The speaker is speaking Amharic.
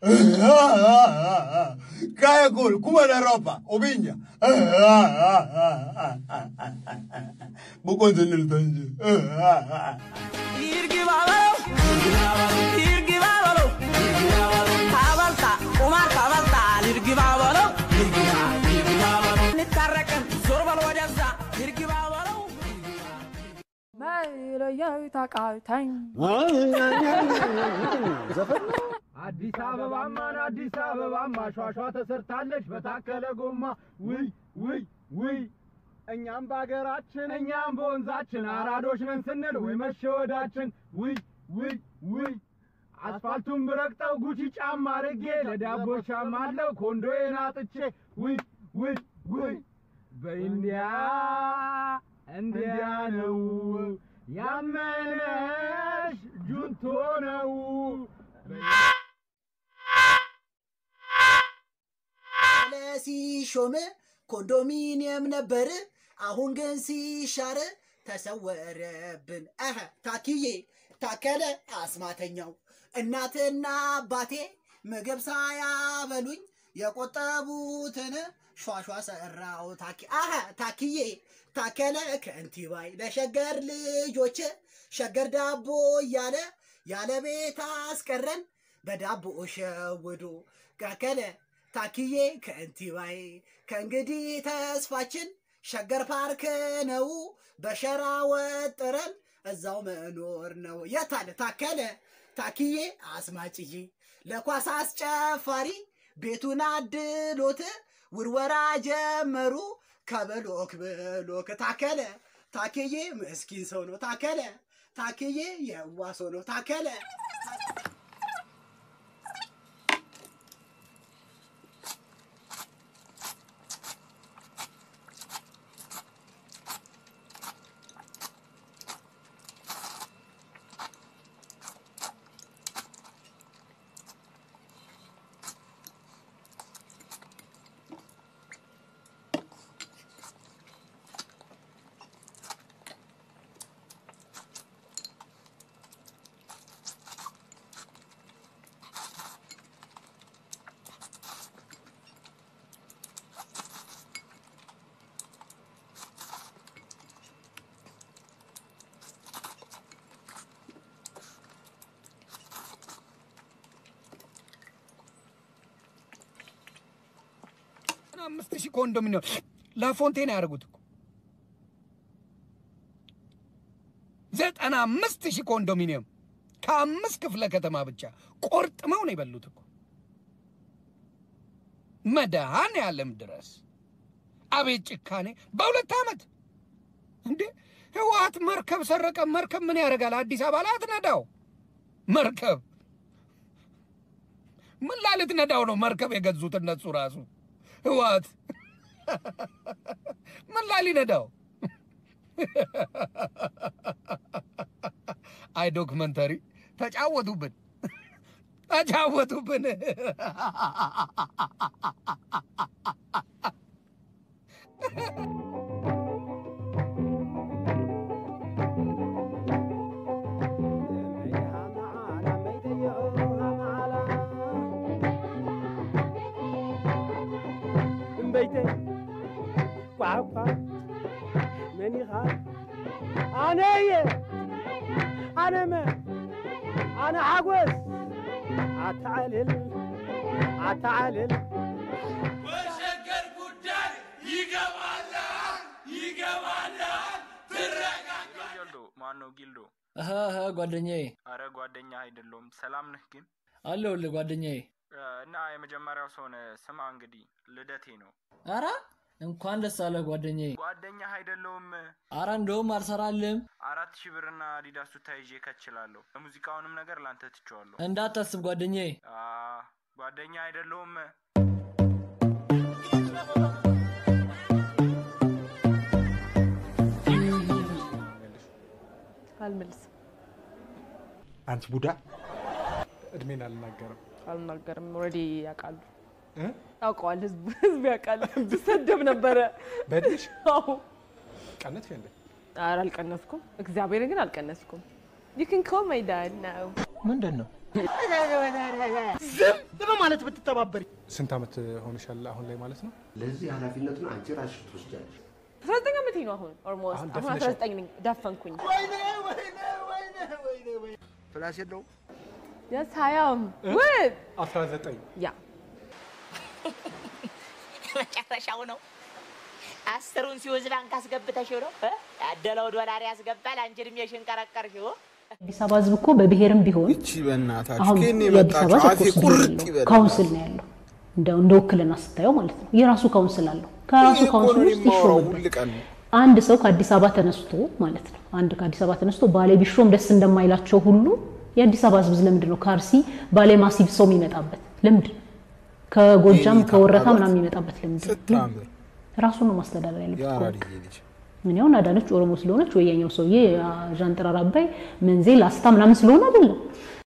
Kaya kul, kuma da ropa, obinya. Bukon zinil tanji. መለየው ተቃተኝ አዲስ አበባማን አዲስ አበባማ ሿሿ ተሰርታለች በታከለ ጎማ ውይ ውይ ውይ እኛም በሀገራችን እኛም በወንዛችን አራዶች ነን ስንል ወይ መሸወዳችን ውይ ውይ ውይ አስፋልቱን ብረግጠው ጉቺ ጫማ አርጌ ለዳቦ ጫማ አለው ኮንዶዬን አጥቼ ውይ ውይ ውይ በኢንዲያ እንዲያ ነው ያመነሽ ጁንቶ ነው ሲሾም ኮንዶሚኒየም ነበር፣ አሁን ግን ሲሻር ተሰወረብን። አሀ ታክዬ ታከለ አስማተኛው እናትና አባቴ ምግብ ሳያበሉኝ የቆጠቡትን ሿሿ ሰራው ታኪ አሀ ታክዬ ታከለ ከንቲባይ ለሸገር ልጆች ሸገር ዳቦ እያለ ያለ ቤት አስቀረን በዳቦ ሸውዶ ታከለ ታክዬ ከንቲባይ ከእንግዲህ ተስፋችን ሸገር ፓርክ ነው በሸራ ወጥረን እዛው መኖር ነው። የታለ ታከለ ታክዬ አስማጭዬ ለኳስ አስጨፋሪ ቤቱን አድሎት ውርወራ ጀመሩ ከብሎክ ብሎክ ታከለ ታክዬ ምስኪን ሰው ነው ታከለ ታክዬ የዋ ሰው ነው ታከለ አምስት ሺህ ኮንዶሚኒየም ላፎንቴን ያደርጉት እኮ ዘጠና አምስት ሺህ ኮንዶሚኒየም ከአምስት ክፍለ ከተማ ብቻ ቆርጥመው ነው የበሉት እኮ መድኃኔ ዓለም ድረስ አቤት ጭካኔ! በሁለት ዓመት እንዴ! ህወሓት መርከብ ሰረቀ። መርከብ ምን ያደርጋል? አዲስ አበባ ላይ አትነዳው መርከብ ምን ላልት ነዳው ነው መርከብ የገዙት እነሱ ራሱ ህወሓት ምን ላሊ ነዳው? አይ ዶክመንተሪ ተጫወቱብን፣ ተጫወቱብን። بيتي وعفا ماني خاف انا هي انا ما انا عجوز اتعلل اتعلل በሸገር ጉዳይ ይገባላል ይገባላል ትረጋጋ ጊልዶ ማን ነው ጊልዶ? እህ እህ ጓደኛዬ አረ ጓደኛ አይደለሁም። ሰላም ነህ ግን? አለሁልህ ጓደኛዬ። እ፣ እና የመጀመሪያው ሰው ነህ። ስማ እንግዲህ ልደቴ ነው። አራ እንኳን ደስ አለህ ጓደኛዬ። ጓደኛ አይደለሁም። አራ እንደውም አልሰራልህም። አራት ሺህ ብርና አዲዳስ ቱታ ይዤ ከችላለሁ። ሙዚቃውንም ነገር ላንተ ትቼዋለሁ። እንዳታስብ ጓደኛዬ። አ፣ ጓደኛ አይደለሁም። አልመልስም፣ አንቺ ቡዳ እድሜን አልናገርም። አልናገርም። ኦልሬዲ ያውቃሉ፣ እ? ያውቀዋል፣ ህዝቡ ህዝቡ ያውቃል። ብሰደብ ነበረ። በእድሜሽ አዎ። ቀነትሽ እንዴ? ኧረ አልቀነስኩም፣ እግዚአብሔርን ግን አልቀነስኩም። ዩ ካን ኮል ማይ ዳድ ናው። ምንድን ነው ዝም በማለት ብትተባበሪ ስንት ዓመት ሆነሻል አሁን ላይ ማለት ነው? ለዚህ ኃላፊነቱን አንቺ ራስሽ ትወስጃለሽ። አስራ ዘጠኝ ዓመቴ ነው አሁን ኦልሞስት አሁን አሁን ደፍነሻል። አስራ ዘጠኝ ነኝ ደፈንኩኝ ፍላስ የለውም የስ ሀያም ውድ 19 ያ መጨረሻው ነው። አስሩን ሲወዝ ባንክ አስገብተሽው ነው እ? ያደለው ዶላር ያስገባል። አንቺ እድሜሽን ቀረቀርሽው። አዲስ አበባ ህዝብ እኮ በብሔርም ቢሆን እቺ በእናታችሁ አሁን ከኔ የአዲስ አበባ የመጣችሁ አፌ ኮርስ ቁርጥ ነው ይበል። ካውንስል ነው ያለው እንደ እንደ ውክልና ስታየው ማለት ነው የራሱ ካውንስል አለው ከራሱ ይሄ እኮ ካውንስል ነው ውስጥ የማወራው ይሾምበት ሁል ቀን። አንድ ሰው ከአዲስ አበባ ተነስቶ ማለት ነው አንድ ከአዲስ አበባ ተነስቶ ባሌ ቢሾም ደስ እንደማይላቸው ሁሉ የአዲስ አበባ ህዝብ ለምንድን ነው ከአርሲ ባሌ ማሲብ ሰው የሚመጣበት ለምንድን ነው ከጎጃም የኔ ከወረታ ታባባት ምናምን የሚመጣበት ለምንድን ነው ስታምር ራሱን ነው ማስተዳደር ያለበት እኮ። የአራድዬ ልጅ ምን ያሁን አዳነች ኦሮሞ ስለሆነች ወይ ያኛው ሰውዬ ዣንጥራር አባይ መንዜ ላስታ ምናምን ስለሆነ አይደለም